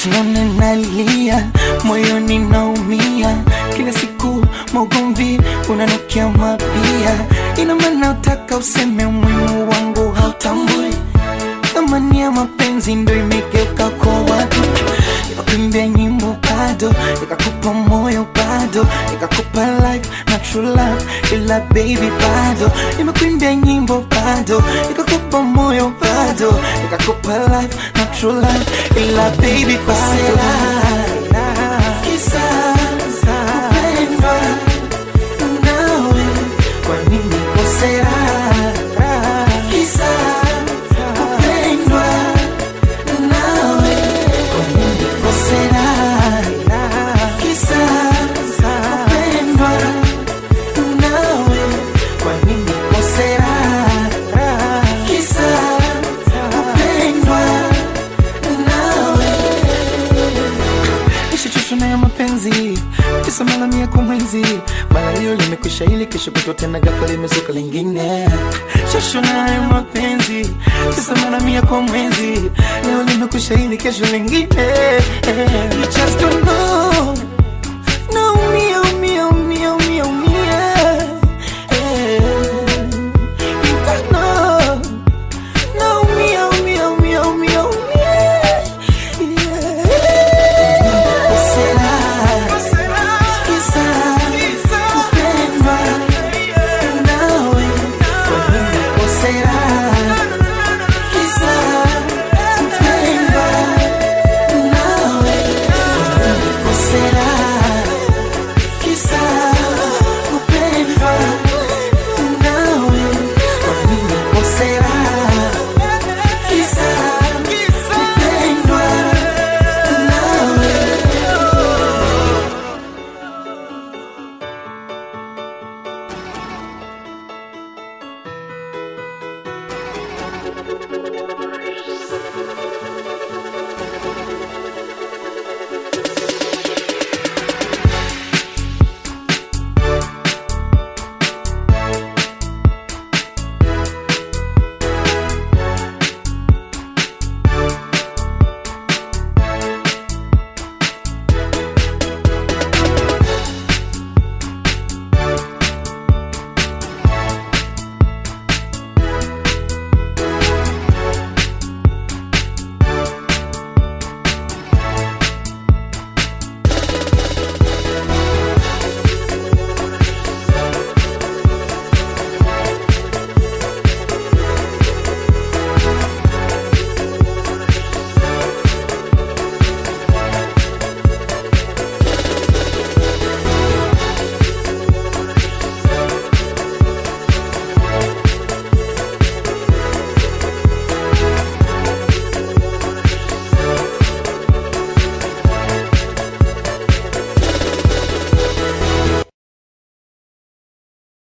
usinone nalia, moyoni naumia, kila siku maugomvi unanukia mapia. Ina maana utaka useme umuhimu wangu hautambui, thamani ya mapenzi ndo imegeuka kwa watu. Nikakuimbia nyimbo bado, nikakupa moyo bado, nikakupa life na true love, ila baby bado. Nimekuimbia nyimbo bado, nikakupa moyo bado, nikakupa life na true love, ila baby bado. Kisa kupendwa nawe, kwa nini kosea? Kisa kupendwa nawe, kwa nini kosea? Kisa kupendwa nawe, kwa nini kosea? Kisa kupendwa nawe nishachoshwa na ya mapenzi kisa mara mia kwa mwezi mara hiyo limekwisha ili kesho kutwa tena ghafla limezuka lingine choshwa na ya mapenzi kisa mara mia kwa mwezi leo limekwisha ili kesho lingine you just don't know